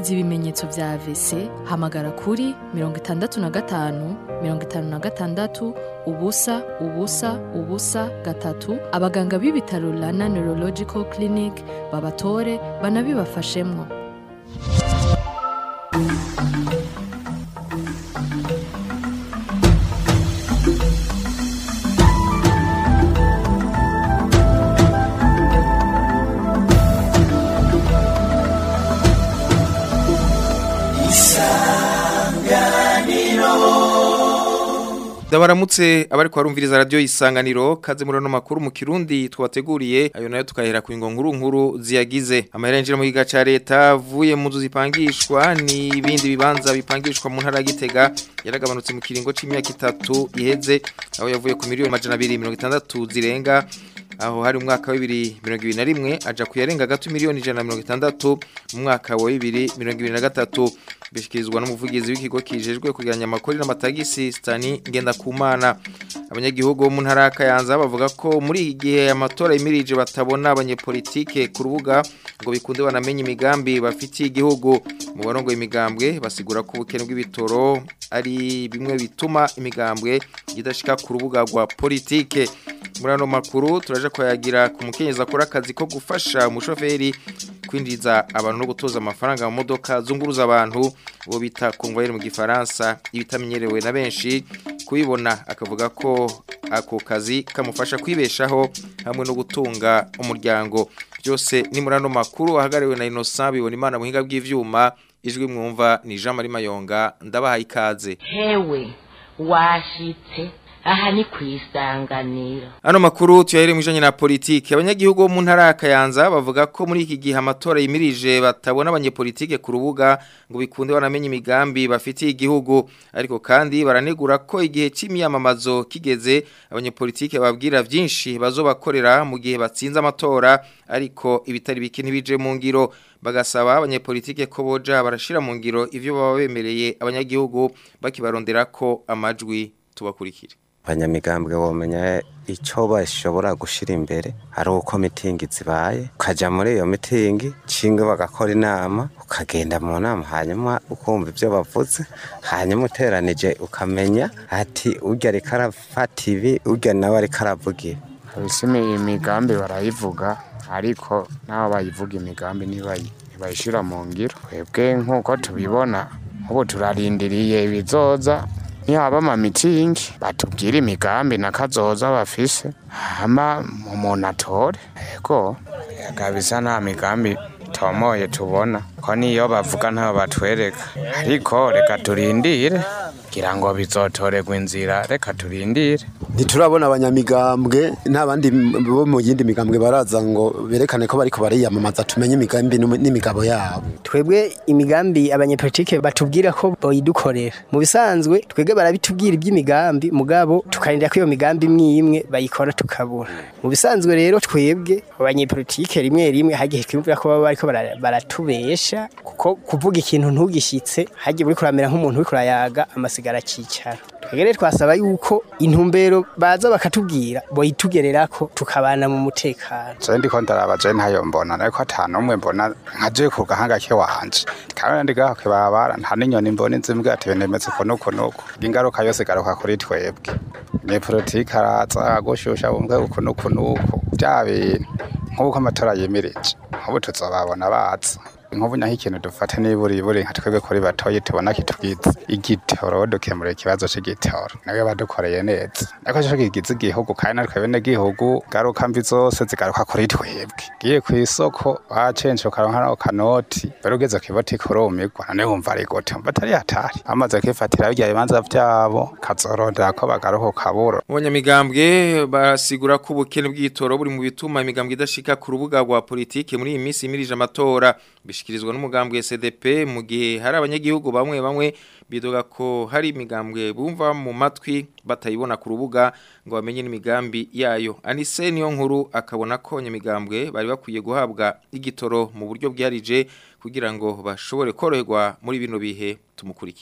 wumvise ibimenyetso vya AVC hamagara kuri mirongo itandatu na gatanu mirongo itanu na gatandatu ubusa ubusa ubusa gatatu abaganga b'ibitaro Rana Neurological Clinic babatore banabibafashemwo Dabaramutse abari kwa rumviriza radio isanganiro kaze muri no makuru mu kirundi twabateguriye ayo nayo tukahera ku ingo nkuru nkuru ziyagize amahera yinjira mu giga ca leta avuye mu nzu zipangishwa ni ibindi bibanza bipangishwa mu ntara ya Gitega yaragabanutse mu kiringo c'imyaka itatu iheze aho yavuye ku miliyoni majana 260 zirenga aho hari umwaka wa 2021 aja kuyarenga gato miliyoni 160 mu mwaka wa 2023 bishikirizwa n'umuvugizi w'ikigo kijejwe kugiranya amakori n'amatagisi Stani Ngendakumana abanyagihugu bo mu ntara ya Kayanza bavuga ko muri iki gihe amatora yimirije batabona abanyepolitike ku rubuga ngo bikunde banamenye imigambi bafitiye igihugu mu barongo imigambwe basigura ko ubukene bw'ibitoro ari bimwe bituma imigambwe idashika ku rubuga rwa politike muri ano makuru turaje kwayagira ku mukenyezi akora akazi ko gufasha umushoferi kwinjiza abantu no gutoza amafaranga mu modoka zunguruza abantu bo bita convoyeur mu gifaransa ibitamenyerewe na benshi kubibona akavuga ko ako kazi kamufasha kwibeshaho hamwe no gutunga umuryango byose ni muri ano makuru ahagariwe na Innocent bibona imana muhinga bw'ivyuma ijwi mwumva ni Jean Marie Mayonga ndabahaye ikaze hewe washitse aha ni kwisanganira Ano makuru tuyahere mwijanye na politike abanyagihugu bo mu ntara ya Kayanza bavuga ko muri iki gihe amatora yimirije batabona abanyepolitike ku rubuga ngo bikunde banamenye imigambi bafitiye igihugu ariko kandi baranegura ko igihe c'imyamamazo kigeze abanyepolitike babwira vyinshi bazobakorera mu gihe batsinze amatora ariko ibitari bike ntibije mu ngiro bagasaba abanyepolitike ko boja barashira mu ngiro ivyo baba bemereye abanyagihugu bakibarondera ko amajwi tubakurikire abanyamigambwe bomenya icyo bashobora gushyira imbere ari uko mitingi zibaye ukajya muri iyo mitingi nshinga bagakora inama ukagenda mu nama hanyuma ukumva ibyo bavuze hanyuma uteranije ukamenya ati urya ariko arafata ibi urya nawe ariko aravugira kabisa imigambi barayivuga ariko n'abo bayivuga imigambi ntibayishyira mu ngiro twebwe nk'uko tubibona nk'ubu turarindiriye ibizoza nihaba amamitingi batubwira imigambi n'akazoza bafise hama umuntu atore yego kabisa nta migambi tomoye tubona ko niyo bavuga ntayo batwereka ariko reka turindire kugira ngo bizotorerwe inzira reka turindire ntiturabona abanyamigambwe nta bandi bo mu yindi migambwe baraza ngo berekane ko bariko bariyamamaza tumenye imigambi n'imigabo yabo twebwe imigambi abanyepolitike batubwira ko boyidukorera mu bisanzwe twebwe barabitubwira iby'imigambi mugabo tukarindira ko iyo migambi imwe imwe bayikora tukabura mu bisanzwe rero twebwe abanyepolitike rimwe rimwe hagihe twumvira ko baba bariko baratubesha kuko kuvuga ikintu ntugishitse hagiye uri kuramera nk'umuntu uri kurayaga amasigara akicara twegere twasaba yuko intumbero baza bakatubwira boyitugerera ko tukabana mu mutekano je ndiko ndaraba je ntayo mbona ariko ata numwe mbona nkaje ku gahanga ke wanje kandi ndiga ke babara nta n'inyoni mbona inzimbwa ati benemetse ko nuko nuko ingaruka yose garuka kuri twebwe ni politique araza gushusha bumwe uko nuko nuko bya bintu nk'uko amatora yemereje nk'ubu tuzobabona baza nk'ubu naho ikintu dufata niburi buri nka twebwe kuri batoye tubona kitubwiza igitoro dukemura ikibazo c'igitoro nawe badukoreye neza ariko cyo kigize igihugu kandi natwe bene gihugu garuka mbi zose zigaruka kuri twebwe giye ku isoko bacenje ukaronka naho kanoti bari ugeze ku ibotike urumirwa none wumva ari gute mba atari hatari amaze kwifatira birya bibanza vyabo kazorondera ko bagaruka kaburo Abanyamigambwe basigura ko ubukene bw'igitoro buri mu bituma imigambwe idashika ku rubuga rwa politike muri iyi minsi imirije amatora bishikirizwa n'umugambwe CDP mu gihe hari abanyagihugu bamwe bamwe bidoga ko hari imigambwe bumva mu matwi batayibona ku rubuga ngo bamenye n'imigambi yayo Anise niyo nkuru akabona ko nyamigambwe bari bakwiye guhabwa igitoro mu buryo bwarije kugira ngo bashobore koroherwa muri bino bihe tumukurikire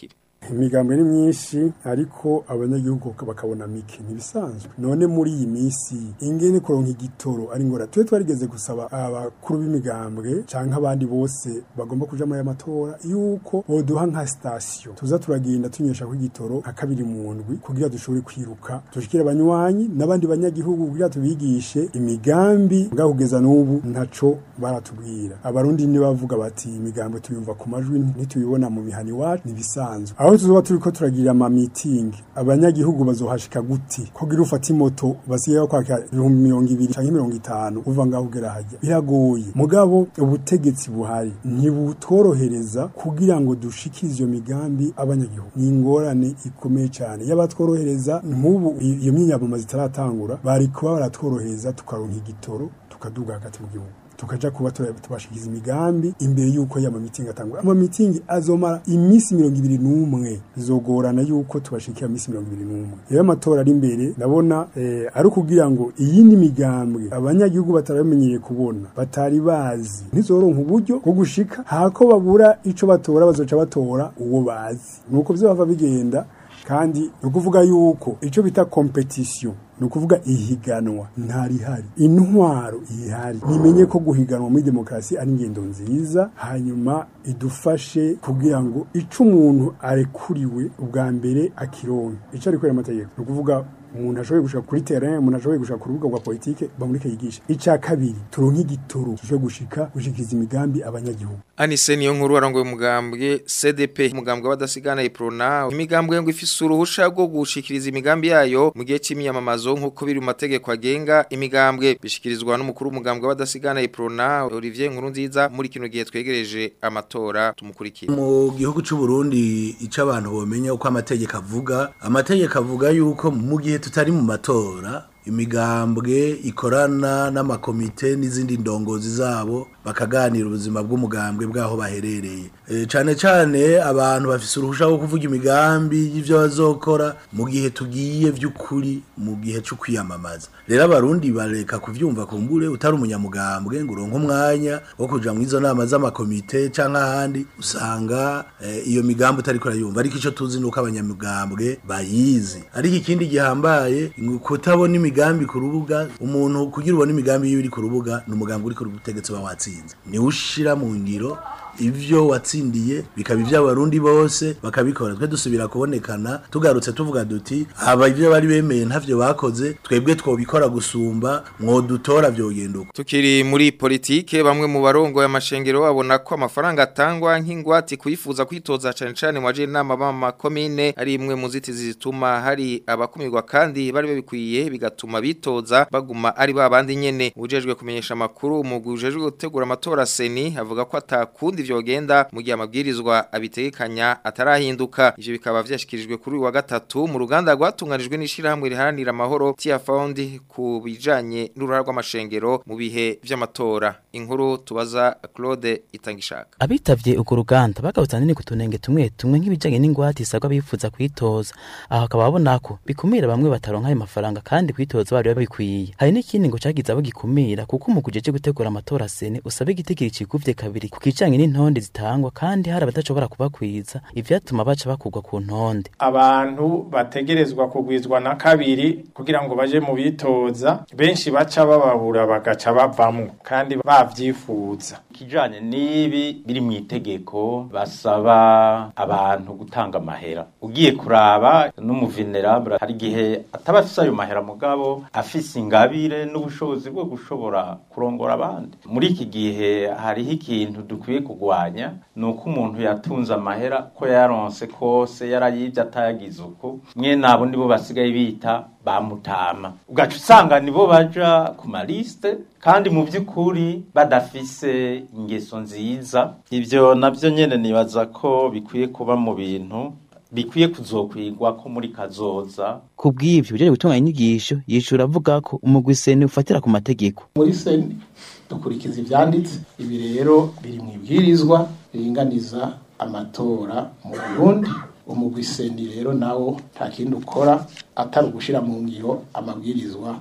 imigambwe ni myinshi ariko abanyagihugu bakabona mike ntibisanzwe none muri iyi minsi ingene kuronka igitoro ari ngora tube twarigeze gusaba abakuru b'imigambwe canke abandi bose bagomba kuja muri aya matora yuko boduha nka sitasiyo tuza turagenda tunywesha ko igitoro nka kabiri mu ndwi kugira dushobore kwiruka dushikire abanywanyi n'abandi banyagihugu kugira tubigishe imigambi bwa kugeza n'ubu ntaco baratubwira abarundi ni bavuga bati imigambi tuyumva ku majwi ntituyibona mu mihani wacu nibisanzwe aho tuzoba turiko turagira ama meeting abanyagihugu bazohashika guti kugira ufata imoto basigaye kwaka ibihumbi mirongo ibiri canke mirongo itanu uva ngaho ugera hajya biragoye mugabo ubutegetsi buhari ntibutworohereza kugira ngo dushikirize iyo migambi abanyagihugu ni ingorane ikomeye cyane yabatworohereza nk'ubu iyo myiyamamaza itaratangura bari kuba baratworohereza tukaronka igitoro tukaduga hagati mu gihugu tukaja kuba tubashikiza imigambi imbere yuko ya mamitingi atangura ama mitingi azomara iminsi mirongo ibiri n'umwe bizogorana yuko tubashikira iminsi mirongo ibiri n'umwe rero amatora ari imbere ndabona eh, ari ukugira ngo iyindi migambwe abanyagihugu bataramenyereye kubona batari bazi ntizoronka uburyo bwo gushika hako babura ico batora bazoca batora uwo bazi nuko vyo bigenda kandi ni ukuvuga yuko icyo bita competition ni ukuvuga ihiganwa ntarihari intwaro ihari nimenye ko guhiganwa muri demokarasi ari ingendo nziza hanyuma idufashe kugira ngo ico umuntu arekuriwe ubwa mbere akironke ico arikorera amategeko ni ukuvuga umuntu ashoboye gushaka kuri terrain umuntu ashoboye gushaka ku rubuga rwa politike bamurike yigisha icya kabiri turonke igitoro cyo gushika gushikiriza imigambi abanyagihugu Anise niyo nkuru warongoye umugambwe CDP umugambwe wadasigana iprona imigambwe ngo ifise uruhusha rwo gushikiriza imigambi yayo mu gihe c'imyamamazo nkuko biri mu mategeko agenga imigambwe bishikirizwa n'umukuru w'umugambwe wadasigana iprona Olivier Nkurunziza muri kino gihe twegereje amatora tumukurikira mu gihugu cy'u Burundi ico abantu bomenya uko amategeko avuga amategeko avuga yuko mu gihe tutari mu matora imigambwe ikorana n'amakomite n'izindi ndongozi zabo bakaganira ubuzima bw'umugambwe bwaho baherereye e, cane cane abantu bafise uruhusha rwo kuvuga imigambi y'ivyo bazokora mu gihe tugiye vy'ukuri mu gihe cyo kwiyamamaza rero abarundi bareka kuvyumva kumbure utari umunyamugambwe ngo uronke umwanya wo kuja mu izo nama z'amakomite canke ahandi usanga e, iyo migambi utari kurayumva ariko ico tuzi nuko abanyamugambwe bayizi ariko ikindi gihambaye kutabona imigambi ku rubuga umuntu kugira ubone imigambi yiwe iri ku rubuga ni umugambi uri ku butegetsi ba watsinze niwe ushira mu ngiro ivyo watsindiye bikaba ivy'abarundi bose bakabikora twe dusubira kubonekana tugarutse tuvuga duti aba ivyo bari bemeye ntavyo bakoze twebwe twobikora gusumba mwodutora vyogenda uko tukiri muri politike bamwe mu barongo y'amashengero babona ko amafaranga atangwa nk'ingwati kuyifuza kwitoza cane cane mu baje inama b'ama komine ari imwe mu zitizi zituma hari abakumirwa kandi bari babikwiye bigatuma bitoza baguma ari babandi nyene ujejwe kumenyesha amakuru umugwi ujejwe gutegura amatora seni avuga ko atakundi vyogenda mu gihe amabwirizwa abitegekanya atarahinduka ivyo bikaba vyashikirijwe kuri uyu wa gatatu mu ruganda rwatunganijwe n'ishirahamwe riharanira amahoro Tia Found ku bijanye n'uruhara rw'amashengero mu bihe vy'amatora inkuru tubaza Claude Itangishaka abitavye uko ruganda bagarutse nini kutunenge tumwe tumwe nk'ibijanye n'ingwate isabwa bifuza kwitoza aho akaba babona ko bikumira bamwe bataronka ayo mafaranga kandi kwitoza bari babikwiye hari n'ikindi ngo cagize abo gikumira kuko umuguje je gutegura amatora sene usaba igitigiri kiguvye kabiri ku kijanye n'intonde zitangwa kandi hari abadashobora kubakwiza ivyatuma baca bakugwa ku ntonde abantu bategerezwa kugwizwa na kabiri kugira ngo baje mu bitoza benshi baca bababura bagaca bavamwo kandi bavyifuza kijanye n'ibi biri mu itegeko basaba abantu gutanga amahera ugiye kuraba n'umuvenerable hari igihe ataba afise ayo mahera mugabo afise ingabire n'ubushobozi bwo gushobora kurongora abandi muri iki gihe hariho ikintu dukwiye kugwanya ni uko umuntu yatunze amahera ko yaronse kose yarayivye atayagize uko mwe nabo nibo basigaye bita bamutama ugaca usanga nibo baja ku maliste kandi mu by'ukuri badafise ingeso nziza ivyo navyo nyene nibaza ko bikwiye kuba mu bintu bikwiye kuzokwigwa ko muri kazoza kubw'ivyo uje gutunganya inyigisho yishura avuga ko umugwi seni ufatira ku mategeko muri seni dukurikiza ivyanditse ibi rero biri mu ibwirizwa biringaniza amatora mu Burundi umugwi seni rero nawo nta kindi ukora atari ugushira mu ngiro amabwirizwa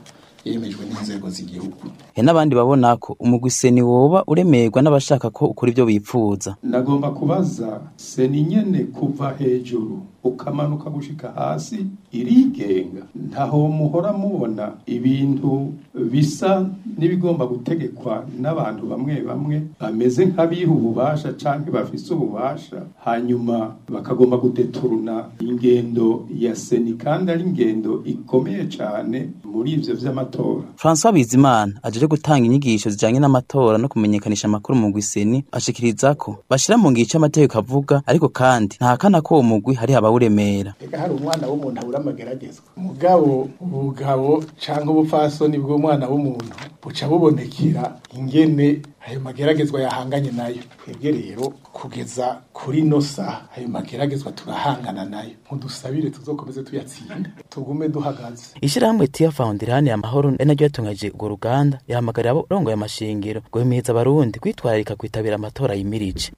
yemejwe n'inzego z'igihugu hari n'abandi babona ko umugwi seni woba uremerwa n'abashaka ko ukora ibyo bipfuza nagomba kubaza seni nyene kuva hejuru ukamanuka gushika hasi irigenga ntaho muhora mubona ibintu bisa n'ibigomba gutegekwa n'abantu bamwe bamwe bameze nk'abiha ububasha canke bafise ububasha hanyuma bakagomba gudeturuna ingendo ya seni kandi ari ingendo ikomeye cane muri ivyo vy'amatora François Bizimana ajeje gutanga inyigisho zijanye n'amatora no kumenyekanisha amakuru mu gwiseni ashikiriza ko bashira mu ngico amategeko avuga ariko kandi ntahakana ko uwo mugwi hari abawuremera ega hari umwana w'umuntu abura amageragezwa mugabo ubugabo canke ubupfasoni bw'umwana w'umuntu buca bubonekera ingene ayo mageragezwa yahanganye nayo twebwe rero kugeza kuri no saha ayo mageragezwa turahangana nayo mudusabire tuzokomeze tuyatsinda tugume duhagaze Ishirahamwe Tia Foundation ya mahoro ari naryo yatungaje urwo ruganda yahamagarira abarongoye amashingiro guhimiriza abarundi kwitwararika kwitabira amatora yimirije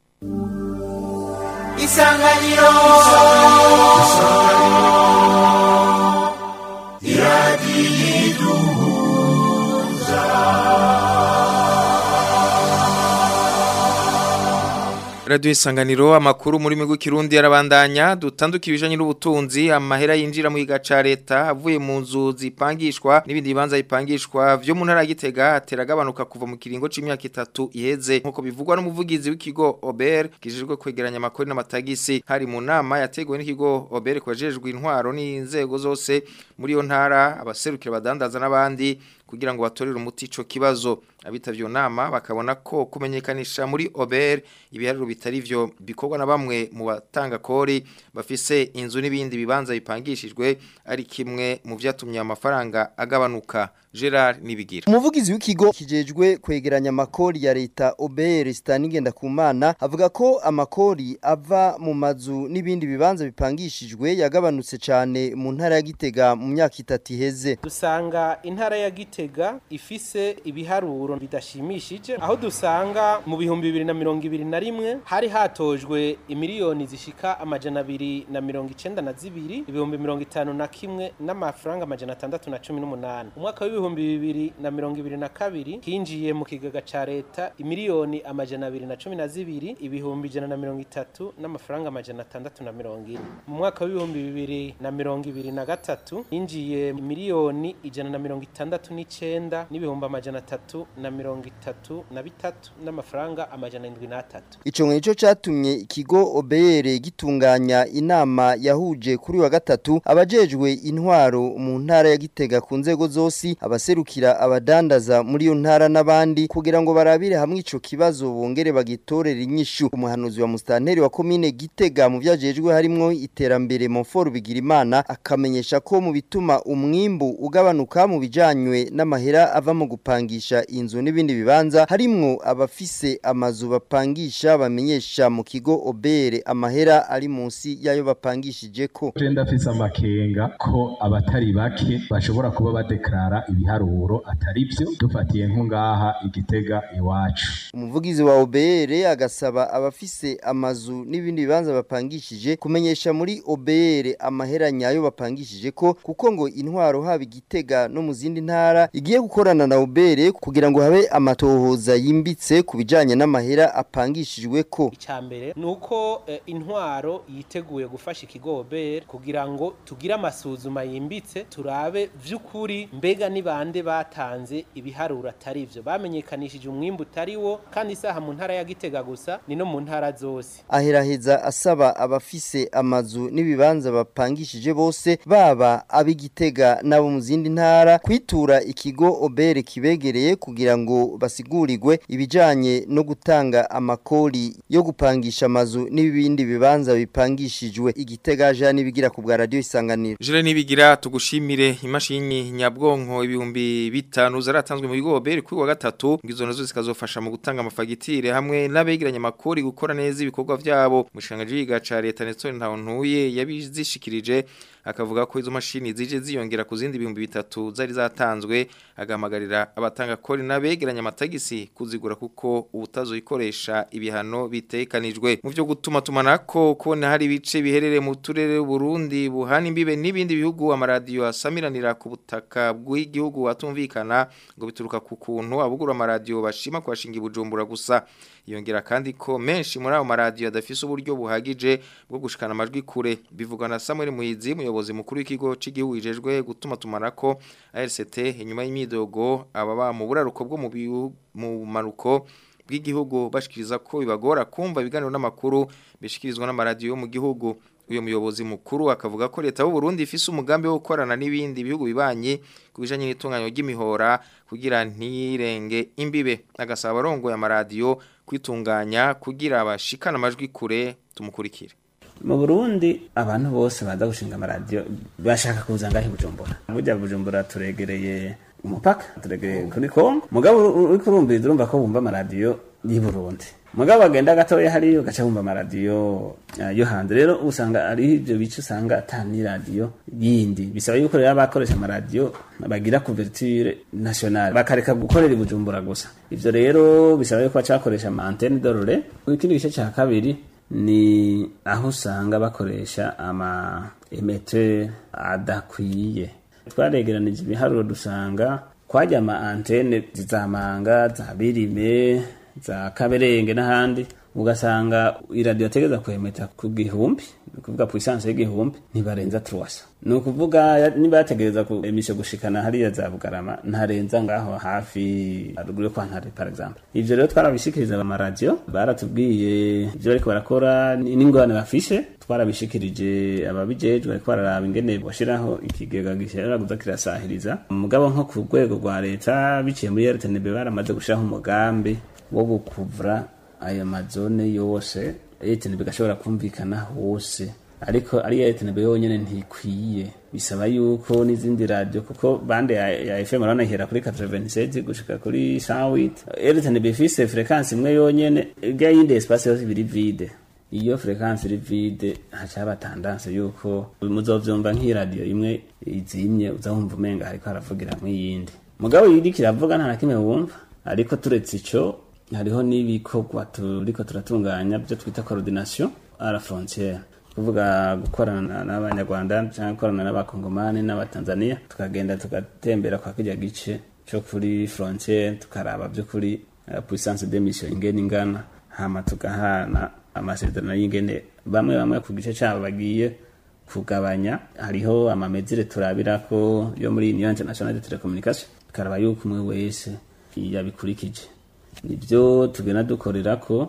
Isanganiro Radio Isanganiro amakuru muri migwi kirundi yarabandanya dutanduka ibijanye n'ubutunzi amahera yinjira mu gigaca leta avuye mu nzu zipangishwa n'ibindi bibanza bipangishwa vyo mu ntara ya Gitega ateragabanuka kuva mu kiringo c'imyaka itatu iheze nkuko bivugwa n'umuvugizi w'ikigo Ober kijejwe kwegeranya amakuru n'amatagisi hari mu nama yateguwe n'ikigo Ober kwajejwe intwaro n'inzego zose muri yo ntara abaserukira badandaza n'abandi kugira ngo batorere umuti ico kibazo abitavye iyo nama bakabona ko kumenyekanisha muri Ober ibiharuro bitari vyo bikorwa na bamwe mu batanga kori bafise inzu n'ibindi bibanza bipangishijwe ari kimwe mu vyatumye amafaranga agabanuka Gerard Nibigira Umuvugizi w'ikigo kijejwe kwegeranya amakori ya leta OBR Staningenda kumana avuga ko amakori ava mu mazu n'ibindi bibanza bipangishijwe yagabanutse cyane mu ntara ya Gitega mu myaka itatu iheze. dusanga intara ya gitega ifise ibiharuro bidashimishije aho dusanga mu bihumbi bibiri na mirongo ibiri na rimwe hari hatojwe imiliyoni zishika amajana abiri na mirongo icenda na zibiri ibihumbi mirongo itanu na kimwe n'amafaranga amajana atandatu na cumi n'umunani umwaka w'ibihumbi bibiri na mirongo ibiri na kabiri hinjiye mu kigega ca leta imiliyoni amajana abiri na cumi na zibiri ibihumbi ijana na mirongo itatu n'amafaranga amajana atandatu na mirongo ine mu mwaka w'ibihumbi bibiri na mirongo ibiri na gatatu hinjiye miliyoni ijana na mirongo itandatu n'icenda n'ibihumbi amajana atatu na mirongo itatu na bitatu n'amafaranga amajana indwi n'atatu Ico nico catumye ikigo OBR gitunganya inama yahuje kuri wa gatatu abajejwe intwaro mu ntara ya Gitega ku nzego zose abaserukira abadandaza muri iyo ntara n'abandi kugira ngo barabire hamwe ico kibazo bongere bagitorera inyishu umuhanuzi wa mustanteri wa komine Gitega mu vyajejwe harimwo iterambere Monfort Bigirimana akamenyesha ko mu bituma umwimbu ugabanuka mu bijanywe n'amahera ava mu gupangisha inzu n'ibindi bibanza harimwo abafise amazu bapangisha bamenyesha mu kigo obere amahera ari munsi yayo bapangishije ko Je ndafise amakenga ko abatari bake bashobora kuba badeklara ibiharuro atari byo dufatiye nko ngaha igitega iwacu umuvugizi wa obere agasaba abafise amazu n'ibindi bibanza bapangishije kumenyesha muri obere amahera nyayo bapangishije ko kuko ngo intwaro haba igitega no mu zindi ntara igiye gukorana na obere kugira ngo habe amatohoza yimbitse ku bijanye n'amahera apangishijwe ko icambere nuko eh, intwaro yiteguye gufasha ikigo OBR kugira ngo tugire amasuzuma yimbitse turabe vy'ukuri mbega ni bande batanze ibiharuro atari vyo bamenyekanishije umwimbu utari wo kandi isaha mu ntara ya Gitega gusa ni no mu ntara zose aheraheza asaba abafise amazu n'ibibanza bapangishije bose baba ab'igitega n'abo mu zindi ntara kwitura ikigo obere kibegereye kugira ngo basigurirwe ibijanye no gutanga amakori yo gupangisha amazu n'ibindi bibanza bipangishijwe igitega ja nibigira ku bwa radio isanganiro Jire nibigira tugushimire imashini nyabwonko ibihumbi bitanu zaratanzwe mu bigo beri kuri wa gatatu ngizo nazo zikazofasha mu gutanga amafagitire hamwe n'abegeranya makori gukora neza ibikorwa vyabo mushanga jiga ca leta Nestor Ntawontuye yabizishikirije akavuga ko izo mashini zije ziyongera ku zindi bihumbi bitatu zari zatanzwe yongeye agahamagarira abatanga kori n'abegeranya amatagisi kuzigura kuko ubutazoyikoresha ibihano bitekanijwe mu byo gutuma tumanako kubona hari ibice biherereye mu turere Burundi buhana imbibe n'ibindi bihugu amaradiyo asamiranira ku butaka bw'igihugu atumvikana ngo bituruka ku kuntu abugura amaradiyo bashima kwashinga ibujumbura gusa yongera kandi ko menshi muri ayo maradiyo adafise uburyo buhagije bwo gushikana amajwi kure bivugwa na Samuel Muhizi umuyobozi mukuru w'ikigo c'igihugu ijejwe gutuma tumanako ARCT inyuma y'imidogo ababa mu buraruko bwo mu bihu- mu maruko bw'igihugu bashikiriza ko bibagora kumva ibiganiro n'amakuru bishikirizwa n'amaradiyo yo mu gihugu uyu muyobozi mukuru akavuga ko leta y'u Burundi ifise umugambi wo gukorana n'ibindi bihugu bibanye kubijanye n'itunganywa ry'imihora kugira ntirenge imbibe agasaba abarongoye amaradiyo kwitunganya kugira abashikana amajwi kure tumukurikire mu burundi abantu bose baza gushinga amaradiyo bashaka kuza ngahe bujumbura burya bujumbura turegereye umupaka turegereye kuri kongo mugabo uri kurumviriza urumva ko bumva amaradiyo y'i burundi mugabo bagenda gatoya hariyo gaca bumva amaradiyo ah, yo hanze rero usanga ari ibyo bice usanga ata n'iradiyo yindi bisaba yuko rero abakoresha amaradiyo bagira couverture nationale bakareka gukorera i bujumbura gusa ivyo rero bisaba yuko baca bakoresha ama antenne dorore ikindi gice ca kabiri ni aho usanga bakoresha ama emeteur adakwiye twaregeranije ibiharuro dusanga kwajya ama antenne zizamanga za birime za kaberenge n'ahandi ugasanga iradiyo ategeza kwemeta ku gihumbi ni ukuvuga puissance y'igihumbi ntibarenza truwasa ni ukuvuga ya- niba yategereza ku emisho gushikana hariya za bugarama ntarenza ngaho hafi haruguru yo kwa ntare par exemple ivyo rero twarabishikiriza amaradiyo baratubwiye ivyo bariko barakora ni- n'ingorane bafishe twarabishikirije ababijejwe bariko bararaba ingene bashiraho ikigega gishobora kuza kirasahiriza mugabo nko ku rwego rwa leta biciye muri RTNB baramaze gushiraho umugambi wo gukuvura ayo mazone yose RTNB gashobora kumvikana hose ariko ari RTNB yonyene ntikwiye bisaba yuko n'izindi radio kuko bande ya, ya FM urabona ihera kuri 87 gushika kuri 108 RTNB ifise fréquence imwe yonyene irya yindi espace yose biri vide iyo fréquence iri vide haca haba tendance yuko muzovyumva nk'iradiyo imwe izimye uzahumva umenga hariko haravugira nk'iyindi mugabo iriko iravuga nta na kimwe wumva ariko turetse ico hariho n'ibikorwa turiko turatunganya byo twita coordination à la frontière kuvuga gukorana n'abanyarwanda cyangwa gukorana n'abakongomani n'abatanzania tukagenda tugatembera kwa kirya gice cyo kuri frontière tukaraba by'ukuri uh, puissance d'émission ingene ingana hama tugahana amasezerano y'ingene bamwe bamwe ku gice cyabo bagiye kugabanya hariho amamezire turabirako yo muri Union International de Telecommunication tukaraba yuko umwe wese yabikurikije nibyo tugenda dukorera ko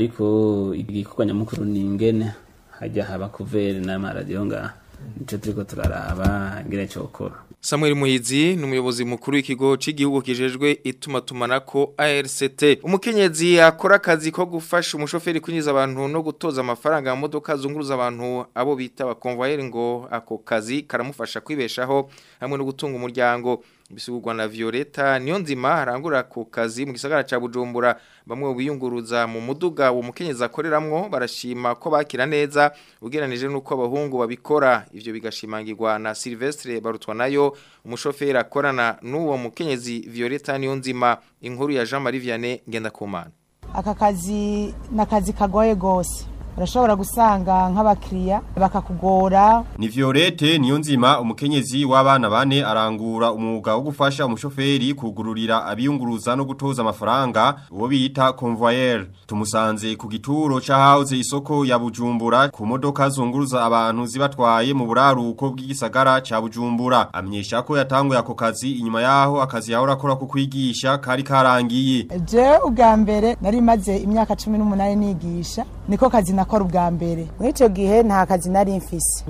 ariko igikorwa nyamukuru ni ingene hajya haba kuveri n'amaradiyo ngaha nico turiko turaraba ingene cokora Samuel Muhizi ni umuyobozi mukuru w'ikigo cy'igihugu kijejwe itumatumanako ARCT umukenyezi akora akazi ko gufasha umushoferi kwinjiza abantu no gutoza amafaranga mu modoka zunguruza abantu abo bita abakonvoyeri ngo ako kazi karamufasha kwibeshaho hamwe no gutunga umuryango bisugurwa na Violeta niyo nzima arangura ku kazi mu gisagara ca Bujumbura bamwe biyunguruza mu muduga wo mukenyezi akoreramwo barashima ko bakira neza ugeranije nuko abahungu babikora ivyo bigashimangirwa na Silvestre barutwa nayo umushoferi akorana n'uwo mukenyezi Violeta niyo nzima inkuru ya Jean Marie Vianney Ngendakumana aka kazi ni akazi kagoye gose urashobora gusanga nk'abakiriya bakakugora Ni Violette Niyonzima umukenyezi w'abana bane arangura umwuga wo gufasha umushoferi kugururira abiyunguruza no gutoza amafaranga uwo bita convoyeur tumusanze ku gituro ca house isoko ya Bujumbura ku modoka zunguruza abantu zibatwaye mu buraruko bw'igisagara ca Bujumbura amenyesha ko yatanguye ako kazi inyuma yaho akazi yahora akora ku kwigisha kari karangiye je ubwa mbere nari maze imyaka cumi n'umunani nigisha niko kazi nakora ubwa mbere muri icyo gihe nta kazi nari mfise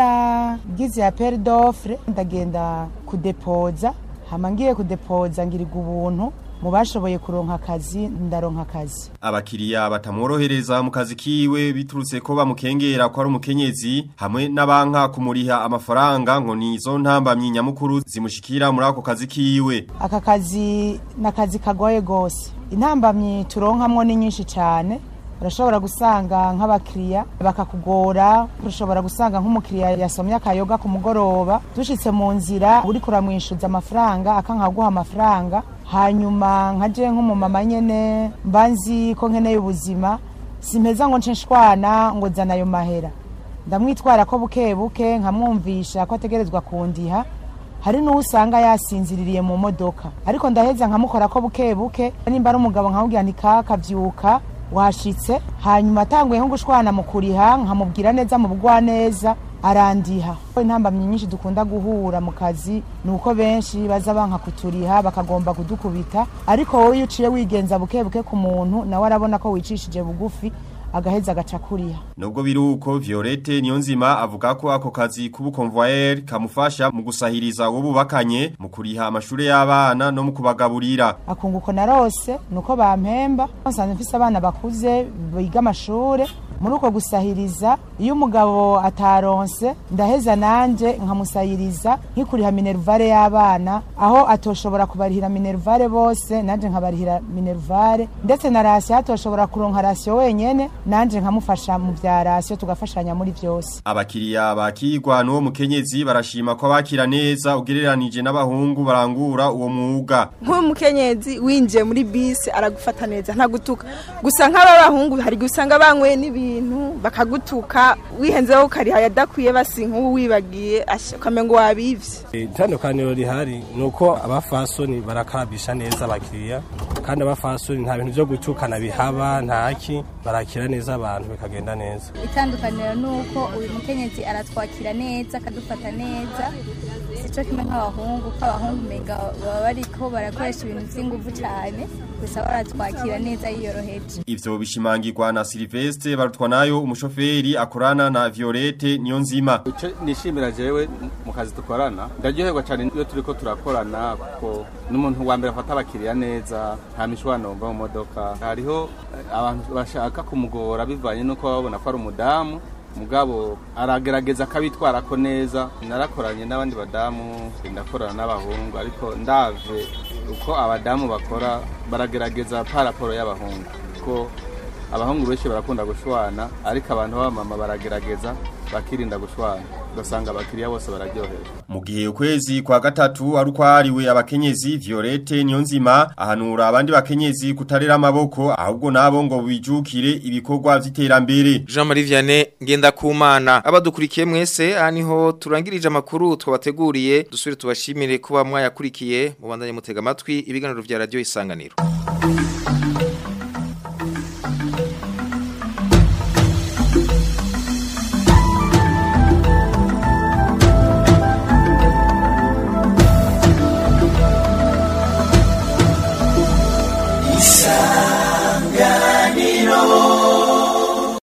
baragize ya peri dofre ndagenda kudepoza hama ngiye kudepoza ngirirwa ubuntu mu bashoboye kuronka akazi ndaronka akazi Abakiriya batamworohereza mu kazi kiwe biturutse ko bamukengera ko ari umukenyezi hamwe n'abanka kumuriha amafaranga ngo ni zo ntambamyi nyamukuru zimushikira muri ako kazi kiwe. aka kazi ni akazi kagoye gose intambamyi turonkamwo ni nyinshi cyane urashobora gusanga nk'abakiriya bakakugora urashobora gusanga nk'umukiriya yasomye akayoga ku mugoroba dushitse mu nzira uri kuramwishuza amafaranga akankaguha amafaranga hanyuma nkaje nk'umumama nyene mba nzi ko nkeneye ubuzima simpeza ngo nce nshwana ngo zana ayo mahera ndamwitwara ko buke buke nkamwumvisha ko ategerezwa kundiha hari n'uwo usanga yasinziririye mu modoka ariko ndaheza nkamukora ko buke buke nimba ari umugabo nkamubwira nti kakavyuka washitse hanyuma atanguye nko gushwana mu kuriha nkamubwira neza mu bugwaneza arandiha intambamyi nyinshi dukunda guhura mu kazi ni uko benshi baza banka kuturiha bakagomba kudukubita ariko wowe iyo uciye wigenza buke buke ku muntu nawe arabona ko wicishije bugufi agaheza agaca kuriha Nubwo biruko Violette Niyonzima avuga ko ako kazi k'ubukonvoyeur kamufasha mu gusahiriza uwo bubakanye mu kuriha amashure y'abana no mu kubagaburira. akunguko narose nuko bampemba nsanzwe mfise abana bakuze biga amashure muri uko gusahiriza iyo umugabo ataronse ndaheza nanje nkamusahiriza nkikuriha minervare y'abana aho atoshobora kubarihira minervare bose nanje nkabarihira minervare ndetse na rasiyo atoshobora kuronka rasiyo wenyene nanje nkamufasha mu vya rasiyo tugafashanya muri vyose Abakiriya bakigwa n'uwo mukenyezi barashima ko bakira neza ugereranije n'abahungu barangura uwo mwuga. nk'umukenyezi winjiye muri bisi aragufata neza ntagutuka gusa nk'abahungu hari gusanga banyweye n'ibintu bakagutuka wihenzeho ukariha yadakwiye basi nk'ubu wibagiye asha- ukamenga wabivye itandukaniro rihari ni uko abafasoni barakarabisha neza abakiriya kandi abafasoni nta bintu byo gutukana bihaba ntaki barakira neza abantu bikagenda neza itandukaniro ni uko uyu mukenyezi aratwakira neza akadufata neza sico kimwe nk'abahungu ko abahungu umenga baba bariko barakoresha ibintu vy'inguvu cane gusa baratwakira neza yiyoroheje Ivyo bishimangirwa na Silvestre barutwa nayo umushoferi akorana na Violette Niyonzima. icyo nishimira jewe mu kazi dukorana ndaryoherwa cyane iyo turi ko turakorana kuko n'umuntu wa mbere afata abakiriya neza nta mishwano mva mu modoka hariho eh, abantu bashaka kumugora bivanye n'uko baba babona ko ari umudamu mugabo aragerageza akabitwara ko neza narakoranye n'abandi badamu ndakorana n'abahungu ariko ndave uko abadamu bakora baragerageza paraporo y'abahungu kuko abahungu benshi barakunda gushwana ariko abantu b'abamama baragerageza bakirinda gushwana ugasanga abakiriya bose bararyoherwa Mu gihe ukwezi kwa gatatu ari ukwariwe abakenyezi Violette Niyonzima ahanura abandi bakenyezi kutarera amaboko ahubwo nabo ngo bijukire ibikorwa vy'iterambere. Jean Marie Vianney ngenda kumana abadukurikiye mwese aha niho turangirije amakuru twabateguriye dusubire tubashimire kuba mwayakurikiye mubandanye mutega amatwi ibiganiro vya radio isanganiro